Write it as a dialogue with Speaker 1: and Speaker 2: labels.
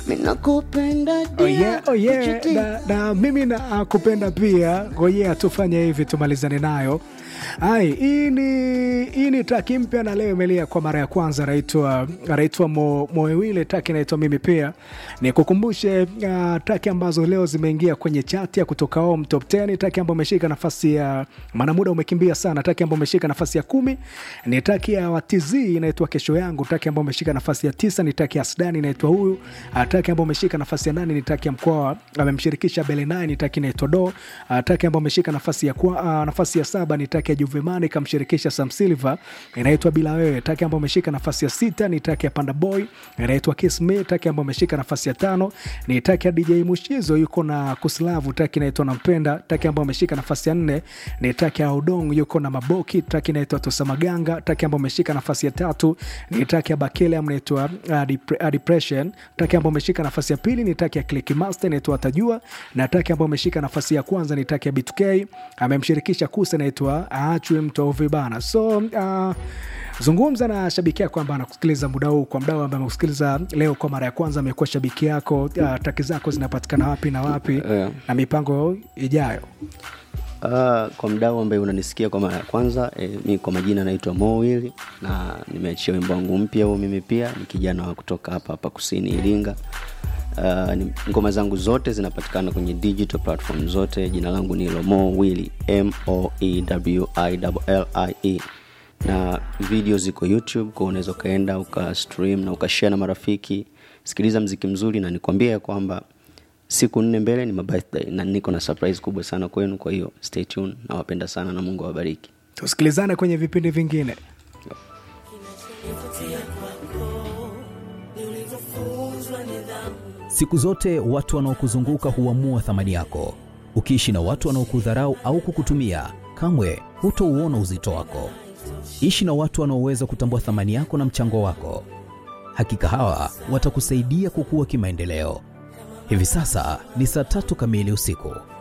Speaker 1: minakupenda
Speaker 2: Oh yeah, oh yeah. Na, na mimi nakupenda pia ngojea tufanye hivi tumalizane nayo ai hii ni hii ni taki mpya na leo imelia kwa mara ya kwanza anaitwa anaitwa Mo- moewile taki inaitwa mimi pia nikukumbushe uh, taki ambazo leo zimeingia kwenye chati ya kutoka home top 10 taki ambayo imeshika nafasi ya maana muda umekimbia sana taki ambayo imeshika nafasi ya kumi ni taki ya watz inaitwa kesho yangu taki ambayo imeshika nafasi ya tisa ni taki ya sudani inaitwa huyu uh, taki ambayo imeshika nafasi ya nane ni taki ya mkoa amemshirikisha belenai ni taki inaitwa do uh, taki ambayo imeshika nafasi ya kwa, uh, nafasi ya saba ni taki ya juvemani kamshirikisha sam silver inaitwa bila wewe taki ambayo imeshika nafasi ya sita ni taki ya panda boy inaitwa kiss me taki ambayo imeshika nafasi ya tano ni taki ya dj mushizo yuko na kuslavu taki inaitwa nampenda taki ambayo imeshika nafasi ya nne ni taki ya udong yuko na maboki taki inaitwa tosamaganga taki ambayo imeshika nafasi ya tatu ni taki ya bakele ambayo inaitwa uh, Depre- uh, depression taki ambayo imeshika nafasi ya pili ni taki ya click master inaitwa atajua na taki ambayo imeshika nafasi ya kwanza ni taki ya b2k amemshirikisha kusa inaitwa aachwe mtovi bana so uh, zungumza na shabiki yako ambaye anakusikiliza muda huu kwa mdau ambaye amekusikiliza leo kwa mara ya kwanza amekuwa shabiki yako uh, taki zako zinapatikana wapi na wapi
Speaker 1: Yeah.
Speaker 2: na mipango ijayo
Speaker 1: Uh, kwa mdau ambaye unanisikia kwa mara ya kwanza eh, mi kwa majina naitwa Mowili na nimeachia wimbo wangu mpya huo. Mimi pia ni kijana wa kutoka hapa hapa kusini Iringa. Uh, ni, ngoma zangu zote zinapatikana kwenye digital platform zote. Jina langu ni Lomo Willy, M O E W I L I E, na video ziko YouTube, kwa unaweza ukaenda ukastream na ukashare na marafiki. Sikiliza mziki mzuri, na nikwambia ya kwamba siku nne mbele ni my birthday na niko na surprise kubwa sana kwenu kwa hiyo stay tuned nawapenda sana na mungu awabariki
Speaker 2: tusikilizane kwenye vipindi vingine
Speaker 3: Siku zote watu wanaokuzunguka huamua thamani yako. Ukiishi na watu wanaokudharau au kukutumia, kamwe hutouona uzito wako. Ishi na watu wanaoweza kutambua thamani yako na mchango wako. Hakika hawa watakusaidia kukua kimaendeleo. Hivi sasa ni saa tatu kamili usiku.